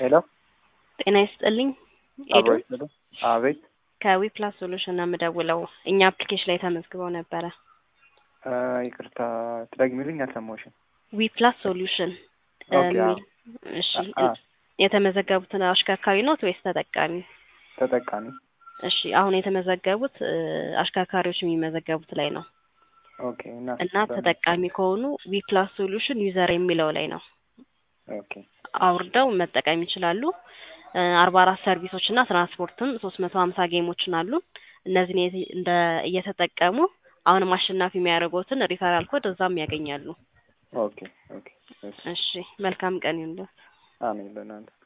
ሄሎ ጤና ይስጥልኝ ኤዱ አብሮ ይስጥልኝ። አቤት ከዊፕላስ ሶሉሽን ነው የምደውለው። እኛ አፕሊኬሽን ላይ ተመዝግበው ነበረ። እ ይቅርታ ትደግሚልኝ? አልሰማሁሽም። ዊፕላስ ሶሉሽን ኦኬ፣ አዎ። እሺ አ የተመዘገቡትን አሽከርካሪ ኖት ወይስ ተጠቃሚ? ተጠቃሚ እሺ አሁን የተመዘገቡት እ አሽከርካሪዎች የሚመዘገቡት ላይ ነው ኦኬ። እና እና ተጠቃሚ ከሆኑ ዊፕላስ ሶሉሽን ዩዘር የሚለው ላይ ነው ኦኬ አውርደው መጠቀም ይችላሉ። አርባ አራት ሰርቪሶች እና ትራንስፖርትም ሶስት መቶ ሀምሳ ጌሞችን አሉ። እነዚህን የት- እንደ እየተጠቀሙ አሁንም አሸናፊ የሚያደርጉትን ሪፈራል ኮድ እዛም ያገኛሉ። ኦኬ ኦኬ። እሺ እሺ መልካም ቀን ይሁንልዎት። አሜን ለእናንተ